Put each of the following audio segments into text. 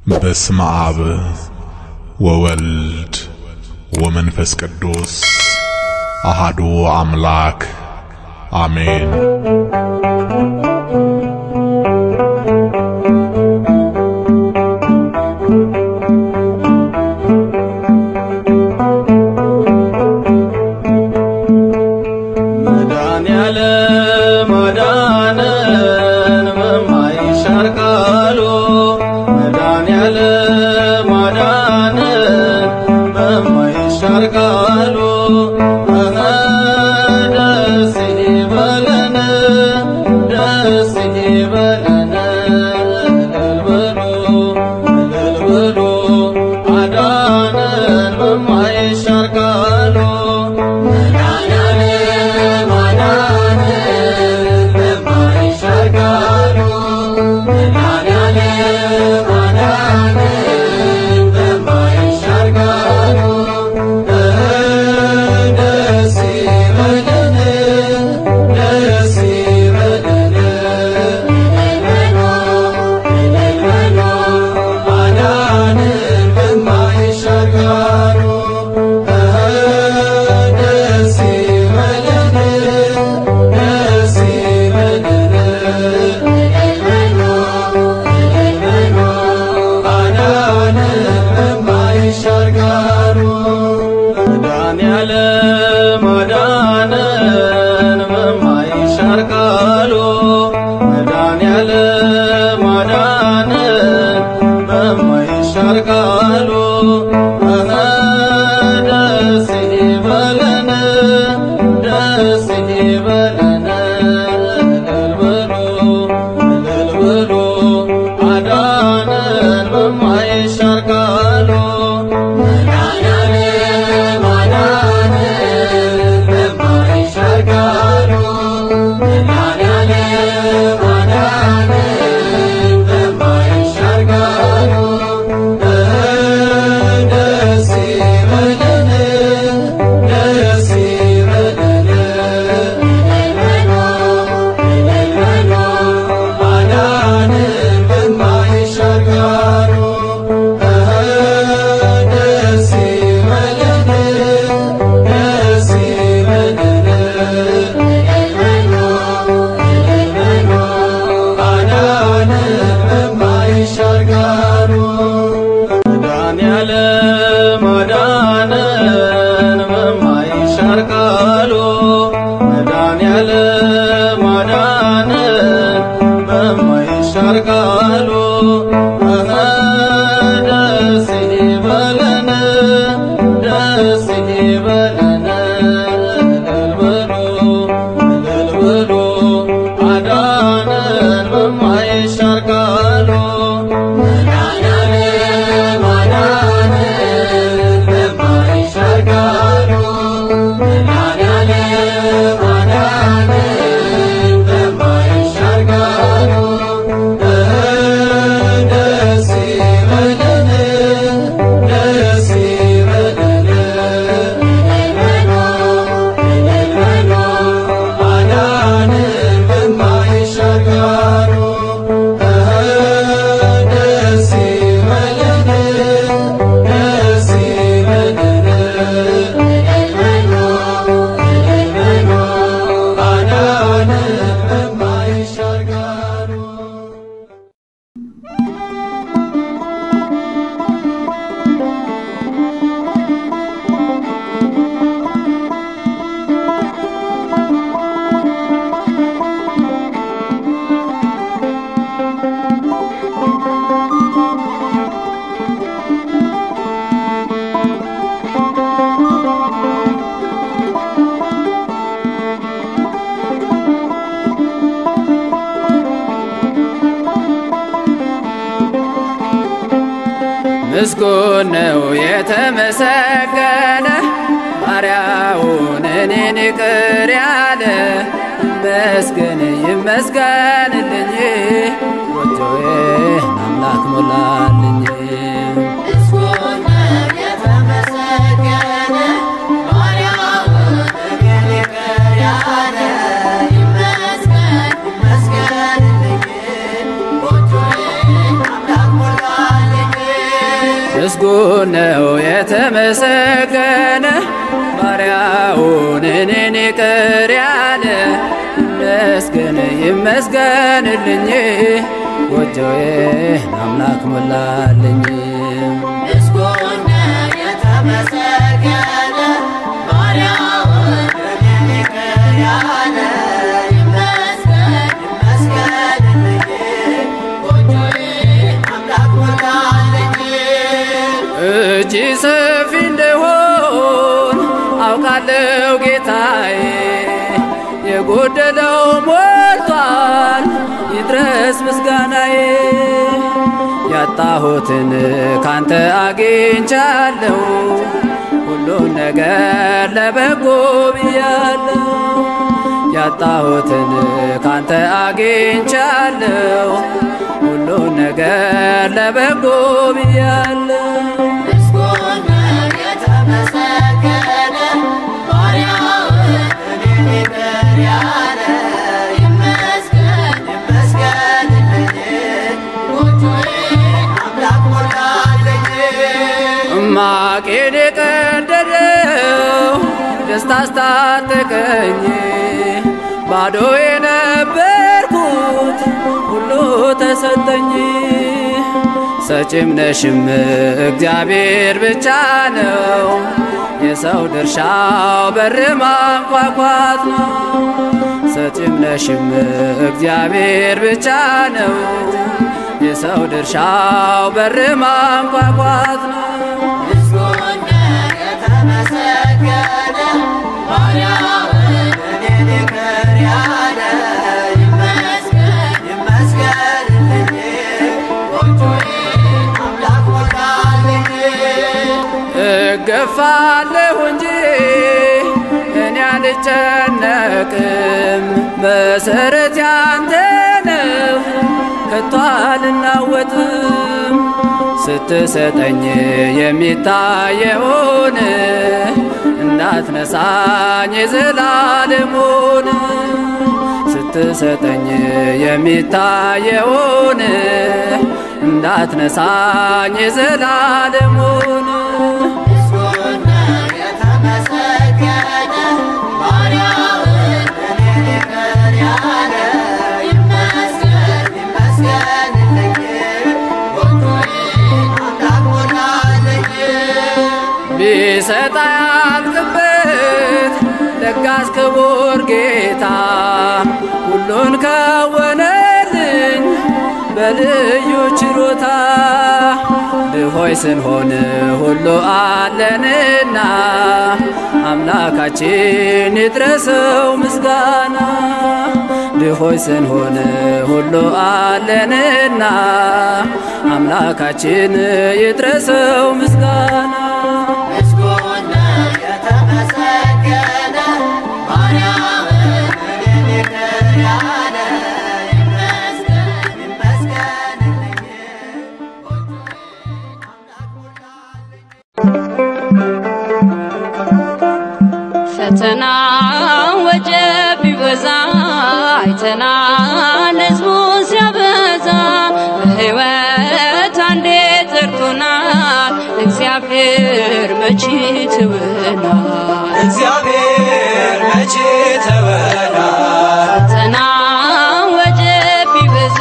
በስመ አብ ወወልድ ወመንፈስ ቅዱስ አሃዱ አምላክ አሜን። መድኃኒዓለም አዳነን በማይሻር ቃሉ መድኃኒዓለም አዳነን በማይሻር ቃሉ እኸ ደስ ይበለን ደስ ይበለን እልል በሉ እልል በሉ አዳነን በማይሻር ቃሉ መድኃኒዓለም አዳነን በማይሻር ቃሉ መድኃኒዓለም አዳነን በማይሻር ቃሉ ደስ ይበለን ደስ ይበለን እልል በሉ አዳነን በማይሻር ቃሉ ደስ ይበለን ደስ ይበለን አዳነን በማይሻር ቃሉ መድኃኒዓለም አዳነን በማይሻር ቃሉ መድኃኒዓለም አዳነን በማይሻር ቃሉ እኸ ደስ ይበለን ደስ ይበለን እልል በሉ እልል በሉ አዳነን በማይሻር ቃሉ መድኃኒዓለም አዳነን በማይሻር ቃሉ መድኃኒዓለም አዳነን በማይሻር ቃሉ ደስ ይበለን ደስ ይበለን አዳነን በማይሻር ቃሉ ደስ ይበለን ደስ ይበለን አዳነን በማይሻር ቃሉ መድኃኒዓለም አዳነን በማይሻር ቃሉ መድኃኒዓለም አዳነን በማይሻር ቃሉ እኸ ደስ ይበለን ደስ ይበለን እልል በሉ እልል በሉ አዳነን በማይሻር ቃሉ መድኃኒዓለም አዳነን በማይሻር ቃሉ መድኃኒዓለም አዳነን በማይሻር ቃሉ ደስ ይበለን ደስ ይበለን አዳነን በማይሻር ቃሉ ደስ ይበለን ደስ ይበለን አዳነን በማይሻር ቃሉ ምስጉን ነው የተመሰገነ ባሪያውን እኔን ይቅር ያለ ይመስገን ይመስገንልኝ ጎጆዬን አምላክ ሞላልኝ ይመስገን ይመስገን ምስጉን ነው የተመሰገነ ባሪያውን እኔን ይቅር ያለ ይመስገን ይመስገንልኝ ጎጆዬን አምላክ ሞላልኝ ምስጉን የተመሰገነ ባሪያውን እኔን ይቅር ያለ ይመስገን ይመስገንልኝ ጎጆዬን አምላክ ሞላልኝ እጅ ሰፊ እንደሆን አውቃለሁ ጌታዬ፣ የጎደለው ሞልቷል ይድረስ ምስጋናዬ። ያጣሁትን ካንተ አግኝቻለሁ፣ ሁሉን ነገር ለበጎ ብያለሁ። ያጣሁትን ካንተ አግኝቻለሁ፣ ሁሉን ነገር ለበጎ ብያለሁ። ምስጉን የተመሰገነ ባሪያውን እኔን ይቅር ያለ ይመስገን ይመስገንልኝ ጎጆዬን አምላክ ሞላልኝ ማቄን የቀደደው ደስታ አስታጠቀኝ ባዶ የነበርኩት ሁሉ ተሰጠኝ። ሰጪም ነሽም እግዚአብሔር ብቻ ነው። የሰው ድርሻው በር ማንኳኳት ነው። ሰጪም ነሽም እግዚአብሔር ብቻ ነው። የሰው ድርሻው በር ማንኳኳት ነው። ምስጉን የተመሰገነ ባሪያውን እኔን ይቅር ያለ ይመስገን ይመስገንልኝ ጎጆዬን አምላክ ሞላልኝ እገፋለሁ እንጂ እኔ አልጨነቅም። መሰረት ያንተ ነው ከቶ አልናወጥም። ስትሰጠኝ የሚታየውን እንዳትነሳኝ የዘላለሙን ስትሰጠኝ የሚታየውን እንዳትነሳኝ የዘላለሙን ምስጉን የተመሰገነ ባሪያውን እኔን ይቅር ያለ ይመስገን ይመስገንልኝ ጎጆዬን አምላክ ሞላልኝ ቢሰጥ ያልቅበት ለጋስ ክቡር ጌታ ሁሉን ከወነልኝ በልዩ ችሮታ ድሆይ ስንሆን ሁሉ አለንና አምላካችን ይድረሰው ምስጋና ድሆይ ስንሆን ሁሉ አለንና አምላካችን ይድረሰው ምስጋና ምስጉን የተመሰገነ ባሪያውን እኔን ይቅር ያለ ይመስገን ይመስገንልኝ ጎጆዬን አምላክ ሞላልኝ ፈተና ወጀብ ቢበዛ አይተናል ሕዝቡን ሲያበዛ በሕይወት አንዴ ጠርቶናል እግዚአብሔር መቼ ትወናል እግዚአብሔር መቼ ተወና ፈተና ወጀብ ቢበዛ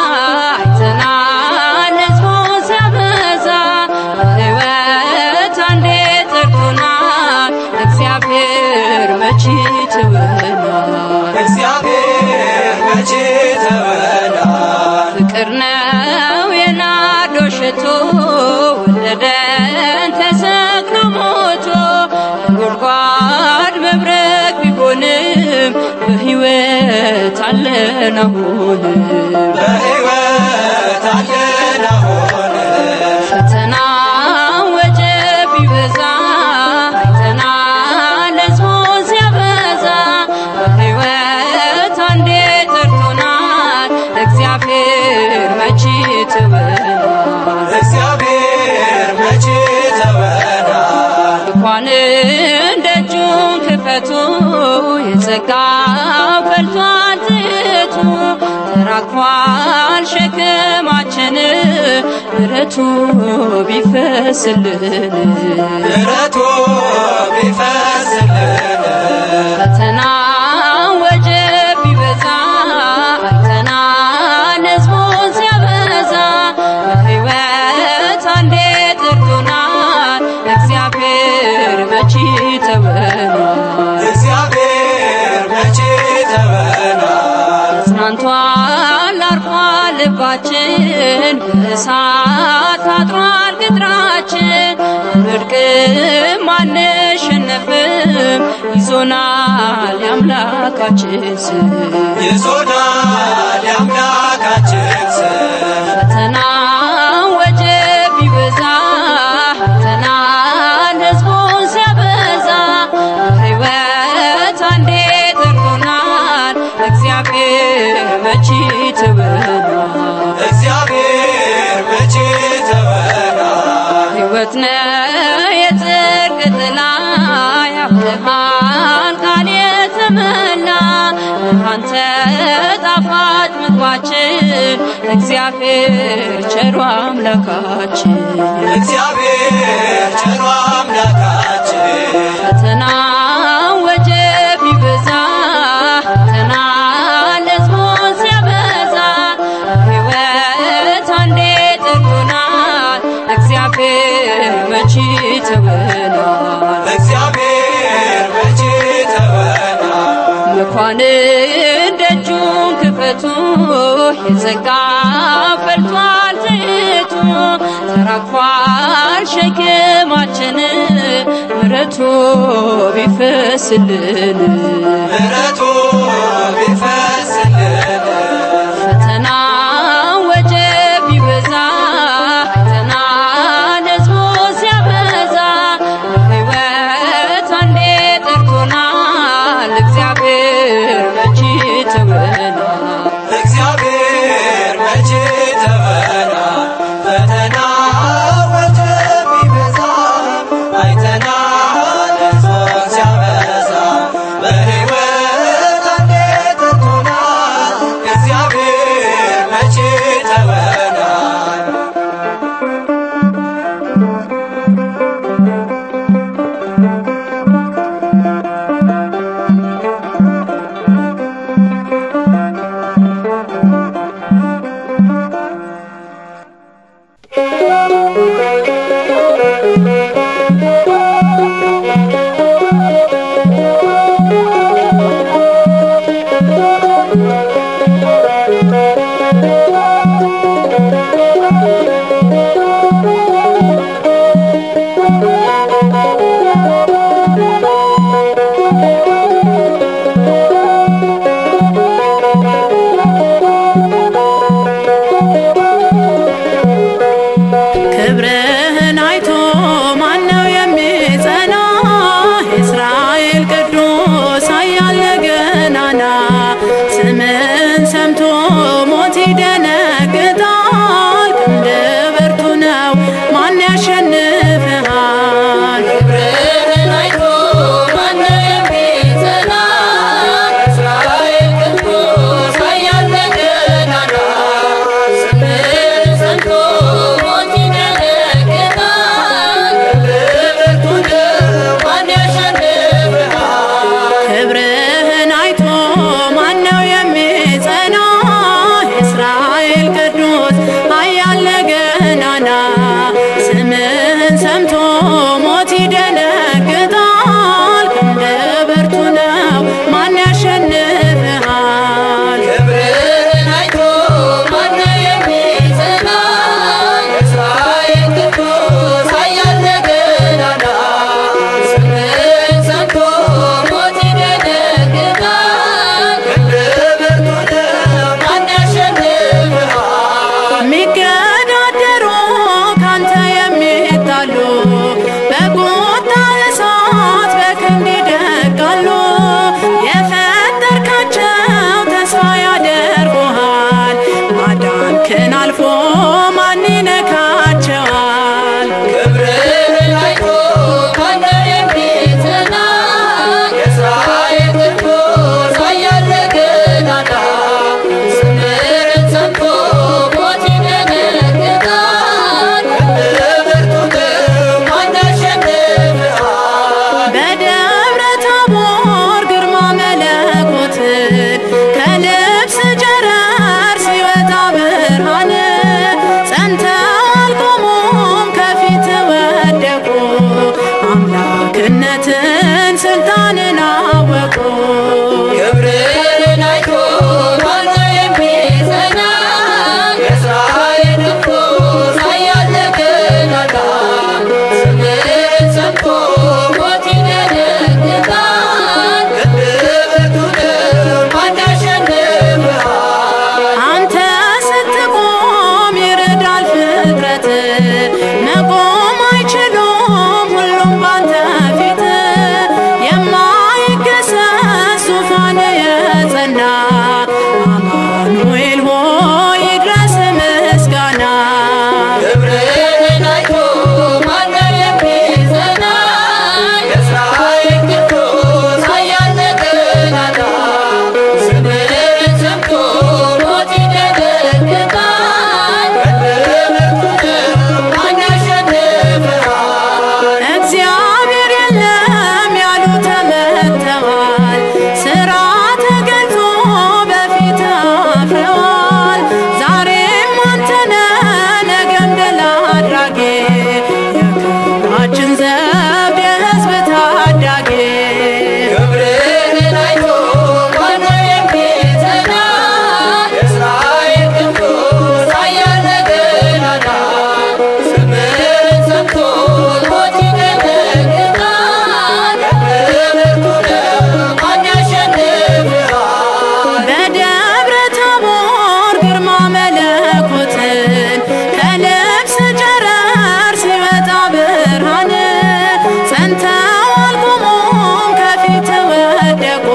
አይተናል ሕዝቡን ሲያበዛ በሕይወት አንዴ ጠርቶናል እግዚአብሔር መቼ ትወናል እግዚአብሔር መቼ ተወና ፍቅር ነው የናዶ ሽቶ ወለደን ተሰቅሎ ሞቶ ጉድጓድ መብረቅ ቢሆንም በሕይወት አለን አሁንም በሕይወት አለን አሁን ፈተና ወጀብ ቢበዛ አይተናል ሕዝቡን ሲያበዛ በሕይወት አንዴ ጠርቶናል እግዚአብሔር መቼ ትወናል እግዚአብሔር መቼ ተወና እንኳን ደጁን ክፈቱ የጸጋው ፈልቷል ትቱ ተራክፏል ሸክማችን ልባችን ምሕረቱ ቢፈስልን ምሕረቱ ቢፈስልን ፈተና ወጀብ ቢበዛ አይተናል ሕዝቡን ሲያበዛ በሕይወት አንዴ ጠርቶናል እግዚአብሔር መቼ ተወናል እግዚአብሔር መቼ ተወናል ጽናንቷል አርፏል ልባችን በእሳት ታጥሯል ቅጥራችን አንወድቅም አንሸነፍም ይዞናል የአምላካችን ስም ይዞናል የአምላካችን ስም ፈተና ወጀብ ቢበዛ ፈተናን ሕዝቡን ሲያበዛ በሕይወት አንዴ ጠርቶናል እግዚአብሔር መቼ ትበናል እግዚአብሔር መቼ ተወናል ሕይወት ነው የጽድቅ ጥላ ያብርሃን ቃል የተመላ አንተ ጣፋጭ ምግባችን እግዚአብሔር ቸሩ አምላካችን እግዚአብሔር ቸሩ አምላካችን ፈተና ወጀብ ቢበዛ ፈተና ለሕዝቡን ሲያበዛ ሕይወት አንዴ ጠርቶናል እግዚአብሔር መቼ ተወናል እግዚአብሔር መቼ ተወናል መኳንን ደጁን ክፈቱ የጸጋ ፈልቷል ዘይቱ ተራግፏል ሸክማችን ምሕረቱ ቢፈስልን ምሕረቱ ቢፈስልን ፈተና ወጀብ ቢበዛ ፈተና ለሕዝቡ ሲያበዛ ሕይወት አንዴ ጠርቶናል እግዚአብሔር መቼ ተወናል እግዚአብሔር መቼ ተወናል ፈተና ወጀብ ቢበዛ አይተናል ሕዝቡን ሲያበዛ በሕይወት አንዴ ጠርቶናል እግዚአብሔር መቼ ተወናል ክብርህን አይቶ ማነው የሚጸና? የእስራኤል ቅዱስ ኃያል ገናና ስምን ሰምቶ ሞት ይደነግጣል። ክንድ ብርቱ ነው ማን ያሸንፍሃል? ክብርህን አይቶ ማነው የሚጸና? የእስራኤል ቅዱስ ኃያል ገናና ስምን ሰምቶ ሞት ይደነግጣል። ማን ያሸንፍሃል? ክብርህን አይቶ ማነው የሚጸና? የእስራኤል ቅዱስ ኃያል ገናና ስምህን ሰምቶ ሞት ይደነግጣል። ክንድ ብርቱ ነው ማን ያሸንፍሃል? ክብርህን አይቶ ማነው የሚጸና? የእስራኤል ቅዱስ ኃያል ገናና ስምህን ሰምቶ ሞት ይደነግጣል። ማን ያሸንፍሃል? የሚገዳደሩ ካንተ የሚጣሉ በቁጣ አድራጊ የክብራችን ዘውድ የሕዝብ ታዳጊ ክብርህን አይቶ ማነው የሚጸና? የእስራኤል ቅዱስ ኃያል ነገናና ስምህን ሰምቶ ሞት ይደነግጣል። በብርቱ ነው ማን ያሸንፍሃል? በደብረ ታቦር ግርማ መለኮትን ከልብስ ጨረር ሲወጣ ብርሃን ጸንተው አልቆሙም ከፊት ወደቁ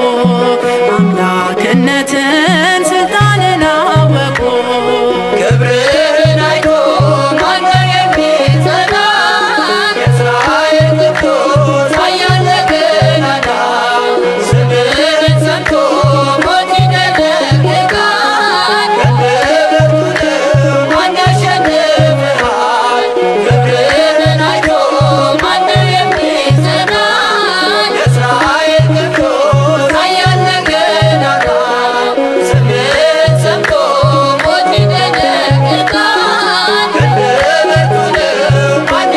አምላክነትን ስልጣንን አወቁ ክብርህን አይቶ ማነው የሚጸና? የእስራኤል ቅዱስ ኃያል ነገናና ስምህን ሰምቶ ሞት ይደነግጣል። በብርቱ ነው ማን ያሸንፍሃል? ክብርህን አይቶ ማነው የሚጸና? የእስራኤል ቅዱስ ኃያል ነገናና ስምህን ሰምቶ ሞት ይደነግጣል። በብርቱ ነው ማን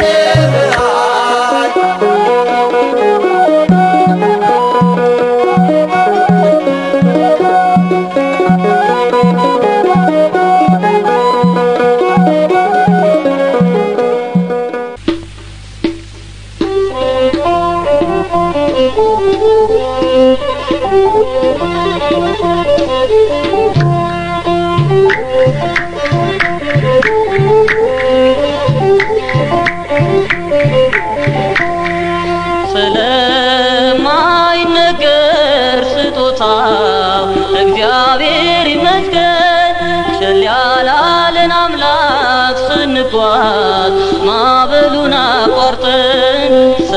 ያሸንፍሃል? ስለማይነገር ስጦታው እግዚአብሔር ይመስገን። ቸል ያላለን አምላክ ስንጓዝ ማዕበሉን አቋርጠን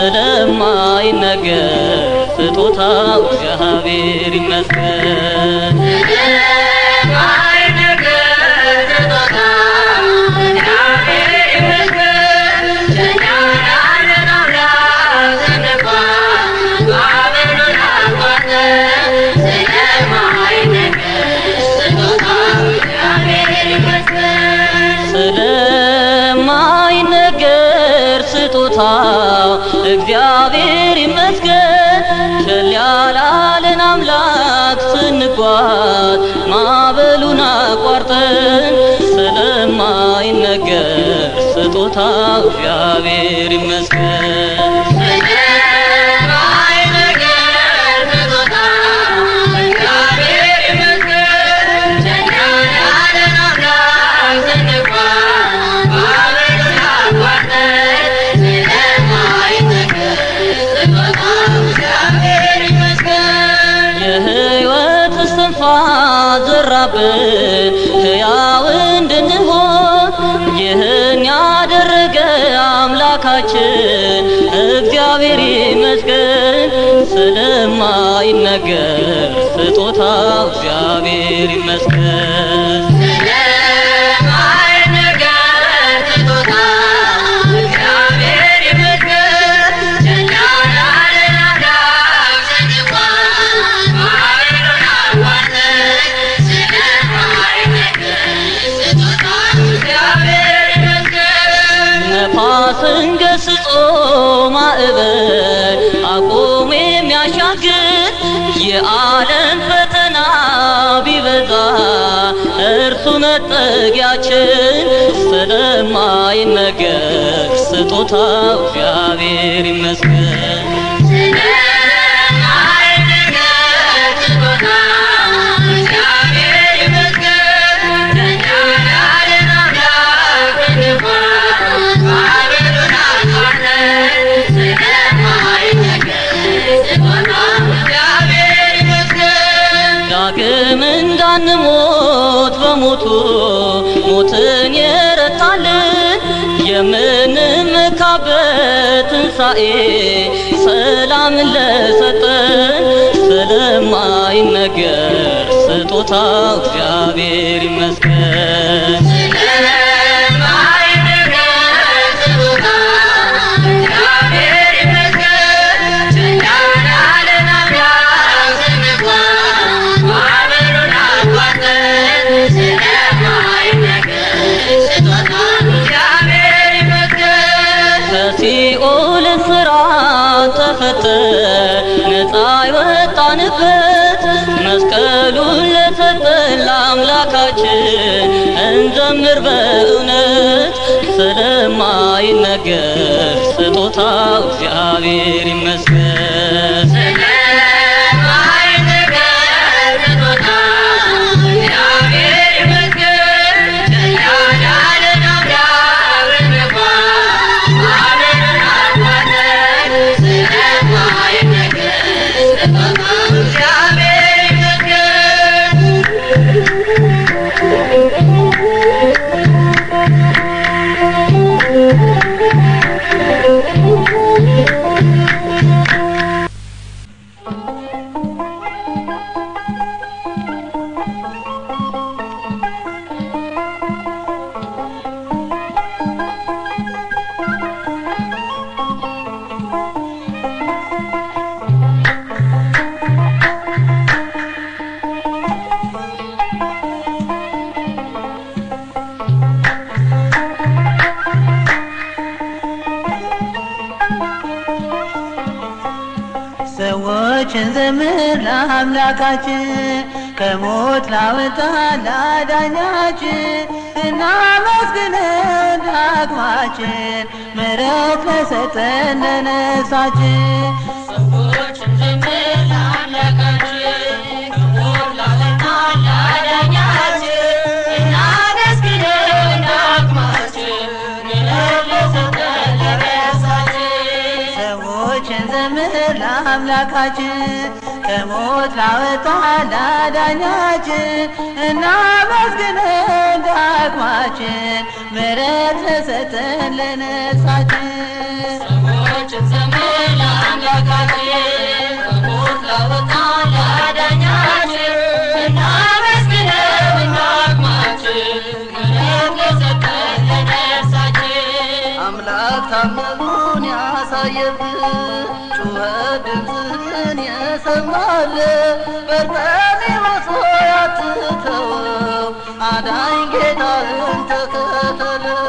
ስለማይነገር ስጦታው እግዚአብሔር ይመስገን። ስለማይነገር ስጦታው እግዚአብሔር ይመስገን። ቸል ያላለን አምላክ ስንጓዝ ማዕበሉን አቋርጠን ስለማይነገር ስጦታው እግዚአብሔር ይመስገን። የሕይወት እስትንፋስ ዘራብን ሕያው እንድንሆን ይህን ያደረገ አምላካችን እግዚአብሔር ይመስገን። ስለማይነገር ስጦታው እግዚአብሔር ይመስገን። ነፋስን ገስጾ ማዕበል አቁም የሚያሻግር የዓለም ፈተና ቢበዛ እርሱ መጠጊያችን ስለማይነገር ስጦታው እግዚአብሔር ይመስገን። ዳግም እንዳንሞት በሞቱ ሞትን የረታልን የምንመካበት ትንሣኤ ሰላምን ለሰጠን ስለማይነገር ስጦታው እግዚአብሔር ይመስገን። Yeah. እንዘምር በእውነት ስለማይነገር ስጦታው እግዚአብሔር ይመስገን። ሰዎችን ዘምር ለአምላካችን ከሞት ላወጣ ላዳኛችን እናመስግን ዳግማችን ምሕረት ለሰጠን ለነፍሳችን ሰዎችን ዘምር ለአምላካችን ከሞት ላወጣ ላዳኛችን እናመስግን ዳግማችን ምሕረት ለሰጠን ለነፍሳችን ሰዎችን ዘምር ለአምላካችን ከሞት ላወጣ ላዳኛችን እናመስግን ዳግማችን ምሕረት ለሰጠን ለነፍሳችን ሰዎችን ዘምር ለአምላካችን ከሞት ላወጣ ላዳኛችን እናመስግን ዳግማችን ምሕረት ለሰጠን ለነፍሳችን አምላክ ታምሩን ያሳየብህ ጩኸት ድምፅህን የሰማል በርጤሜዎስ ሆይ አትተወው አዳኝ ጌታህን ተከተለው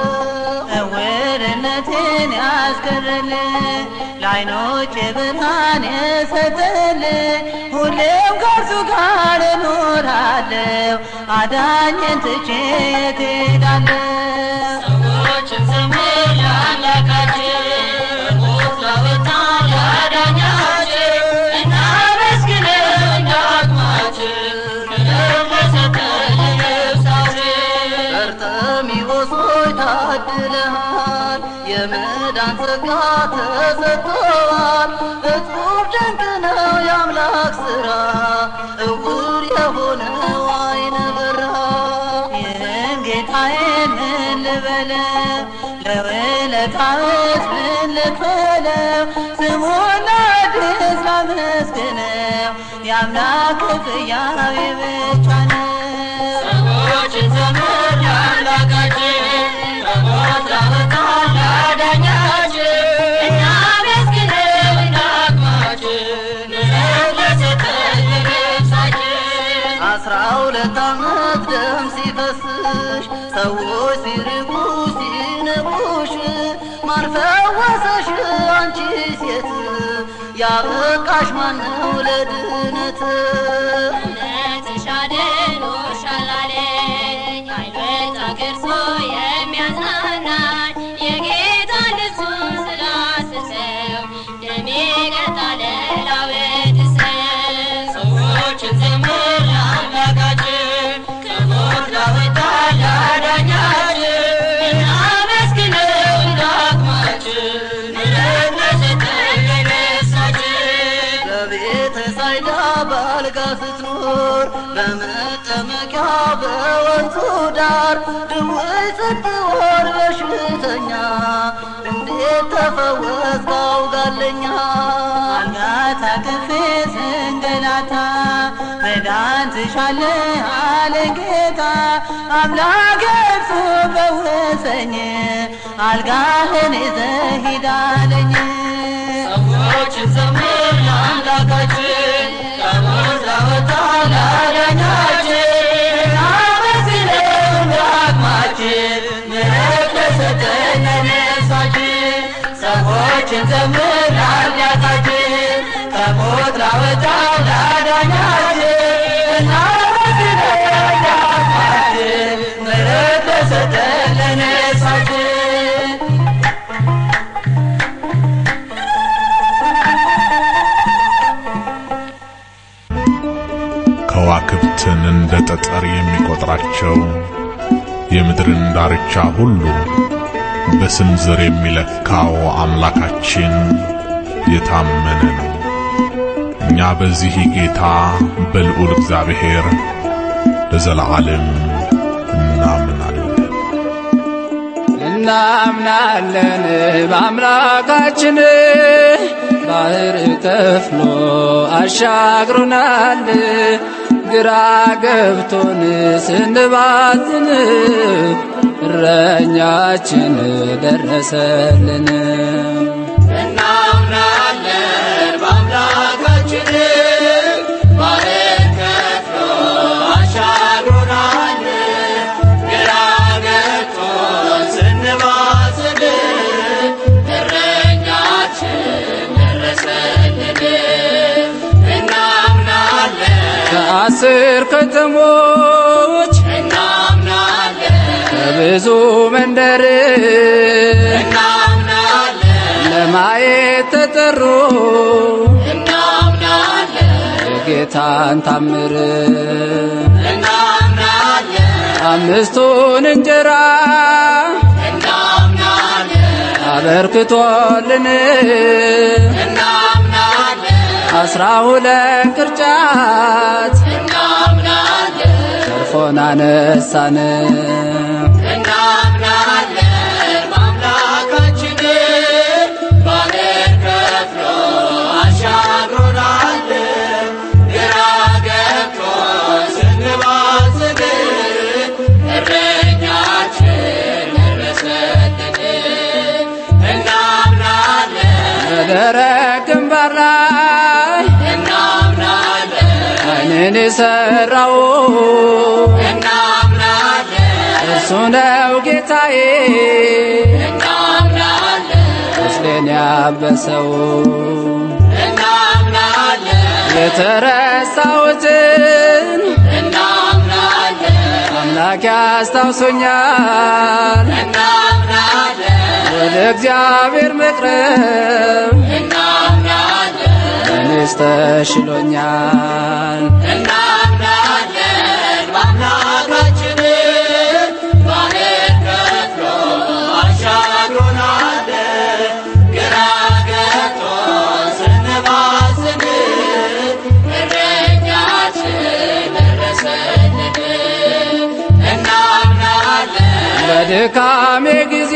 እውርነትን ያስቀረል ለዓይኖች ብርሃን የሰጠል ሁሌም ከእርሱ ጋር እኖራለሁ አዳኝን ትቼ የት እሄዳለሁ ሰዎችን ዘምር ለአምላካችን ሞት ላወጣ ላዳኛችን እናመስግነው ዳግማችን ምሕረት ለሰጠን ለነፍሳችን በርጤሜዎስ ሆይ ታድለሃል የመዳን ጸጋ ተሰጥቶሃል እጹብ ድንቅ ነው የአምላክ ሥራ እውር የሆነው ዓይነ በራ ይህን ጌታዬን ምን ልበለው ለውለታውስ ምን ልክፈለው ስሙን አዲስ ላመስግነው የአምላክ ክፍያው ብቻ ነው ሰዎችን ዘምር ለአምላካችን ከሞት ላወጣ ላዳኛችን እናመስግነው ዳግማችን ምሕረት ለሰጠን ለነፍሳችን አስራ ሁለት ዓመት ደም ሲፈስሽ ሰዎች ሲርቁ ሲንቁሽ ማን ፈወሰሽ አንቺ ሴት ያበቃሽ ማነው ለድነት እውነትሽ አድኖሻል አለኝ አይበጣ ገርሶ የሚያጽናናኝ የጌታ ልብሱን ስላስሰው ደሜ ቀጣለ ላወድሰው ሰዎችን ዘምር ለአምላካችን ከሞት ላወጣ ላዳኛችን እናመስግነው ዳግማችን ምሕረት ለሰጠን ለነፍሳችን በቤተ ሳይዳ ባልጋ ስትኖር በመጠመቂያ በወንዙ ዳር ድውይ ስትሆን በሽተኛ እንዴት ተፈወስ ጋውጋለኛ አልጋ ታቅፌ ስንገላታ መዳን ትሻለህ አለኝ ጌታ አምላክ እርሱ ፈወሰኝ አልጋህን ይዘህ ሂድ አለኝ ሰዎችን ዘምር ለአምላካችን ከሞት ላወጣ ላዳኛችን አመስግነው ዳግማችን ምሕረት ለሰጠን ለነፍሳችን ሰዎችን ዘምር ለአምላካችን ከሞት ላወጣ ላዳኛችን እናመስግነው ዳግማችን ምሕረት ለሰጠን ሰጠን ለነፍሳችን ከዋክብትን እንደ ጠጠር የሚቆጥራቸው የምድርን ዳርቻ ሁሉ በስንዝር የሚለካው አምላካችን የታመነ ነው። እኛ በዚህ ጌታ በልዑል እግዚአብሔር ለዘለዓለም እናምናለን። እናምናለን በአምላካችን ባህር ከፍሎ አሻግሮናል። ግራ ገብቶን ስንባዝን እረኛችን ደረሰልን። እናምናለን በአምላካችን ባህር ከፍሎ አሻግሮናል። ግራ ገብቶን ስንባዝን እረኛችን ደረሰልን። እናምናለን ከአስር ከተሞች እናምናለን ከብዙ መንደር እናምናለን ለማየት ተጠሩ እናምናለን የጌታን ታምር እናምናለን አምስቱን እንጀራ እናምናለን አበርክቶልን እናምናለን አስራ ሁለት ቅርጫት እናምናለን ተርፎን አነሳን። እናምናለን በአምላካችን ባህር ከፍሎ አሻግሮናል። ግራ ገብቶን ስንባዝን እረኛችን ደረሰልን። እናምናለን በደረቅ ግንባር ላይ እናምናለን ዓይንን የሠራው እናምናለን እርሱ ነው ጌታዬ እናምናለን ቁስሌን ያበሰው እናምናለን የተረሳሁትን እናምናለን አምላክ ያስታውሶኛል። እናምናለን ወደ እግዚአብሔር መቅረብ እናምናለን እኔስ ተሽሎኛል። እናምናለን በአምላካችን ባህር ከፍሎ አሻግሮናል። ግራ ገብቶን ስንባዝን እረኛችን ደረሰልን። እናምናለን በድካሜ ጊዜ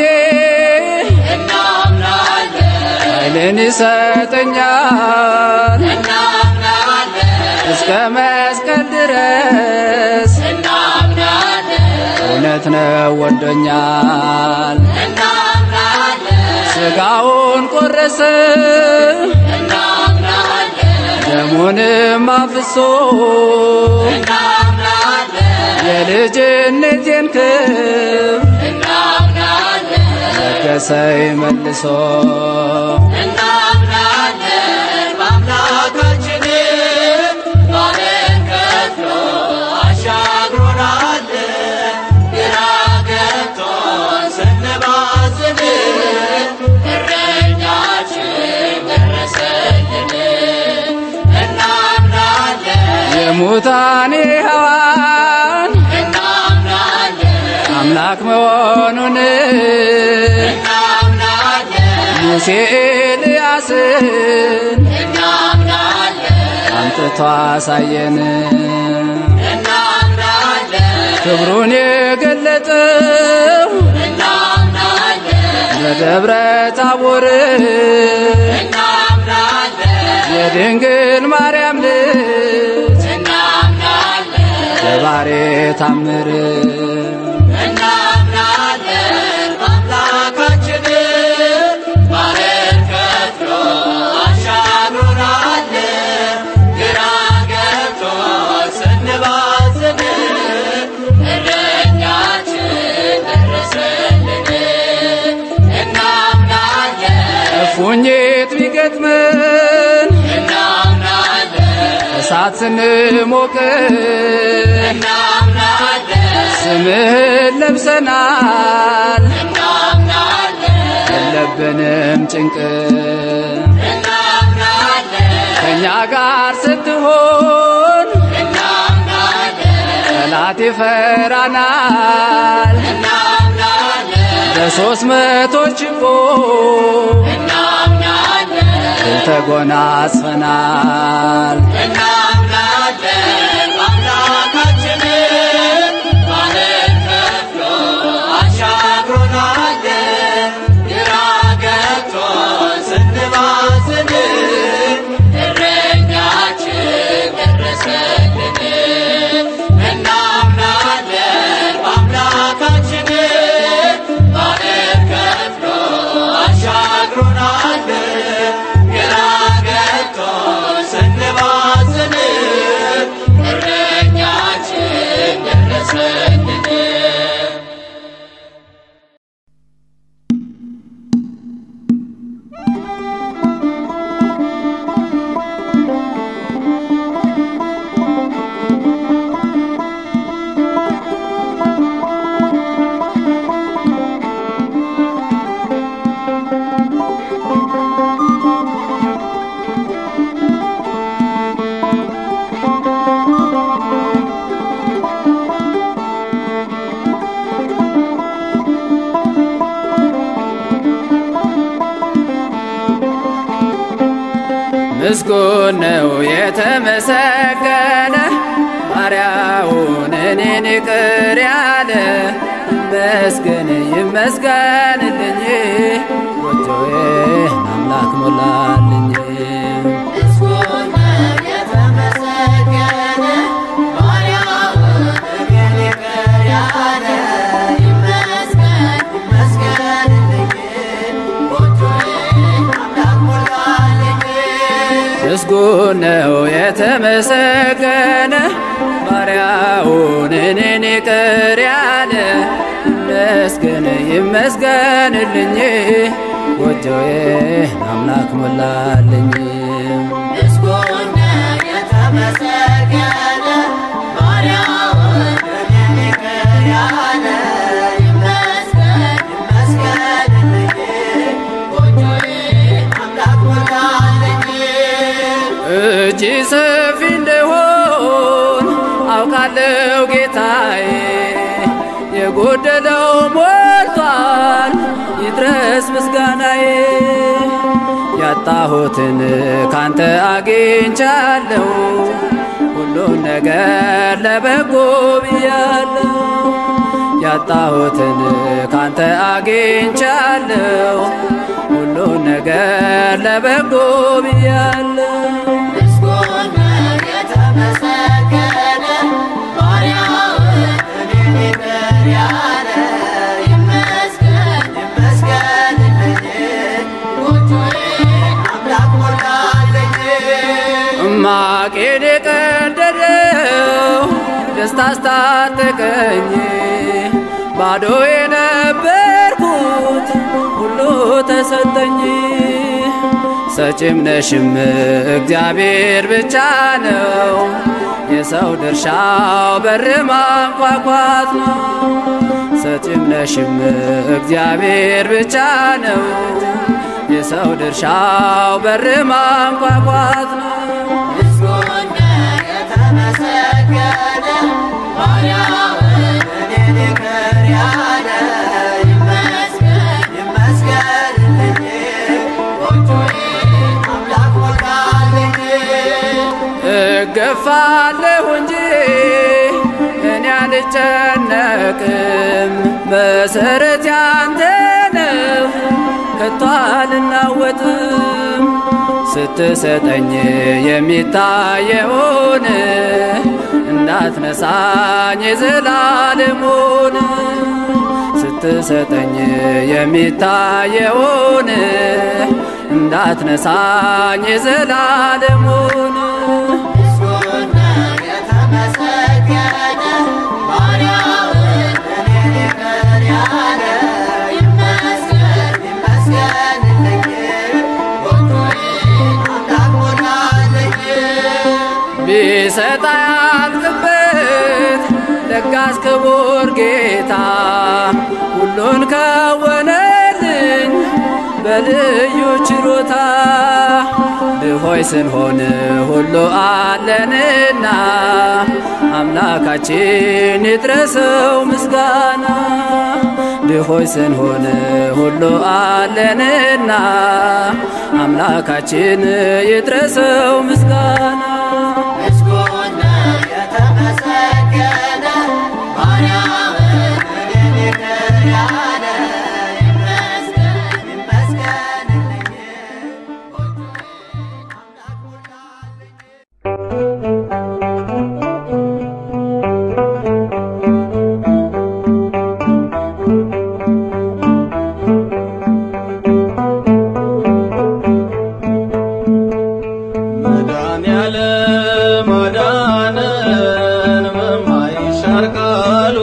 እናምናለን ኃይልን ይሰጠኛል። እናምናለን እስከ መስቀል ድረስ እናምናለን እውነት ነው ወዶኛል። እናምናለን ሥጋውን ቆረሰ እናምናለን ደሙንም አፍሶ እናምናለን የልጅነቴን ክብር እናምናለን ለገሰኝ መልሶ እናምናለን በአምላካችን ባህር ከፍሎ አሻግሮናል። ግራ ገብቶን ስንባዝን እረኛችን ደረሰልን። እናምናለን የሙታኔ ሕያዋን እናምናለን አምላክ መሆኑን እናምናለን ሙሴ ኤልያስን እናምናለን አምጥቶ አሳየን። እናምናለን ክብሩን የገለጠው እናምናለን በደብረ ታቦር እናምናለን የድንግል ማርያም ልጅ እናምናለን በባሬ ታምር እናምናለን በአምላካችን ባህር ከፍሎ አሻግሮናል። ግራ ገብቶን ስንባዝን እረኛችን ደረሰልን። እናምናለን እፉኝት ቢገጥመን እናምናለን እሳት ስንሞቅ እናምናለን ስምህን ለብሰናል የለብንም ጭንቅ ከእኛ ጋር ስትሆን ጠላት ይፈራናል በሶስት መቶ ችቦ ድል ተጎናጽፈናል እናምናለን አምላካችንን ባህር ከፍሎ አሻግሮናል። ግራ ገብቶን ስንባዝን እረኛችን ደረሰልን። እናምናለን በአምላካችን ባህር ከፍሎ አሻግሮናል። ግራ ገብቶን ስንባዝን እረኛችን ደረሰልን። ምስጉን ነው የተመሰገነ ባሪያውን እኔን ይቅር ያለ ይመስገን ይመስገንልኝ ጎጆዬን አምላክ ሞላልኝ ምስጉን ነው የተመሰገነ ባሪያውን እኔን ይቅር ያለ ይመስገን ይመስገንልኝ ጎጆዬን አምላክ ሞላልኝ እጅ ሰፊ እንደሆን አውቃለሁ ጌታዬ፣ የጎደለው ሞልቷል ይድረስ ምስጋናዬ። ያጣሁትን ካንተ አግኝቻለሁ፣ ሁሉን ነገር ለበጎ ብያለሁ። ያጣሁትን ካንተ አግኝቻለሁ፣ ሁሉን ነገር ለበጎ ብያለሁ። ማቄን የቀደደው ደስታ አስታጠቀኝ ባዶ የነበርኩት ሁሉ ተሰጠኝ። ሰጪም ነሽም እግዚአብሔር ብቻ ነው። የሰው ድርሻው በር ማንኳኳት ነው። ሰጪም ነሽም እግዚአብሔር ብቻ ነው። የሰው ድርሻው በር ማንኳኳት ነው። እገፋለሁ እንጂ እኔ አልጨነቅም። መሰረት ያንተ ነው ከቶ አልናወጥም። ስትሰጠኝ የሚታየውን እንዳትነሳኝ የዘላለሙን ስትሰጠኝ የሚታየውን እንዳትነሳኝ የዘላለሙን ቢሰጥ አያልቅበት ለጋስ ክቡር ጌታ ሁሉን ከወነልኝ በልዩ ችሮታ ድሆይ ስንሆን ሁሉ አለንና አምላካችን ይድረሰው ምስጋና ድሆይ ስንሆን ሁሉ አለንና አምላካችን ይድረሰው ምስጋና ምስጉን የተመሰገነ ማርያምን እኔን ይቅር ያለ ይመስገን ይመስገንልኝ ጎጆዬን አምላክ ሞላልኝ መድኃኒዓለም አዳነን በማይሻር ቃሉ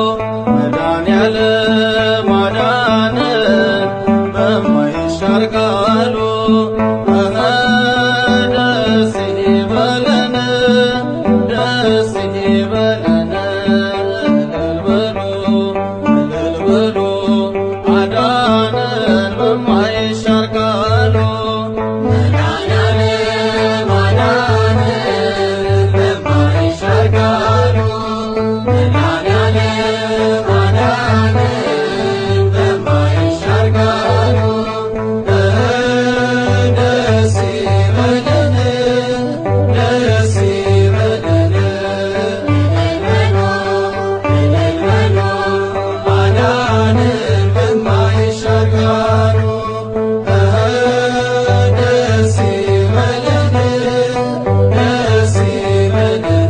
መድኃኒዓለም አዳነን በማይሻር ቃሉ እኸ ደስ ይበለን ደስ ይበለን እልል በሉ እልል በሉ አዳነን በማይሻር ቃሉ መድኃኒዓለም አዳነን በማይሻር ቃሉ መድኃኒዓለም አዳነን በማይሻር ቃሉ ደስ ይበለን ደስ ይበለን እልል በሉ አዳነን በማይሻር ቃሉ ደስ ይበለን ደስ ይበለን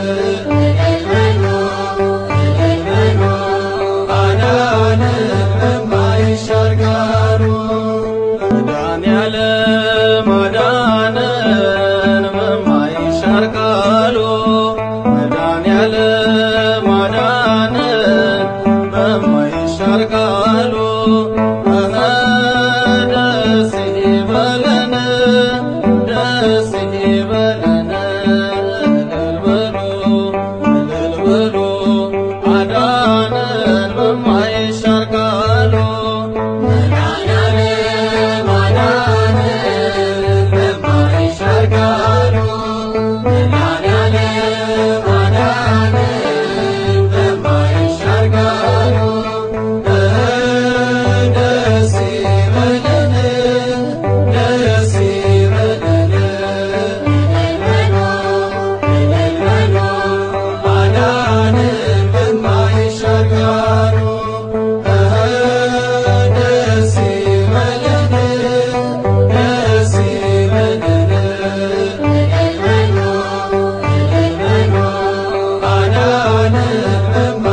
አዳነን በማይሻር ቃሉ መድኃኒዓለም አዳነን በማይሻር ቃሉ መድኃኒዓለም አዳነን በማይሻር ቃሉ እኸ ደስ ይበለን ደስ ይበለን እልል በሉ እልል በሉ አዳነን በማይሻር ቃሉ መድኃኒዓለም አዳነን በማይሻር ቃሉ መድኃኒዓለም አዳነን በማይሻር ቃሉ ደስ ይበለን ደስ ይበለን እልል በሉ አዳነን በማይሻር ቃሉ ደስ ይበለን ደስ ይበለን አዳነን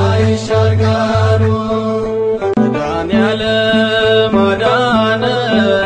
በማይሻር ቃሉ መድኃኒዓለም አዳነን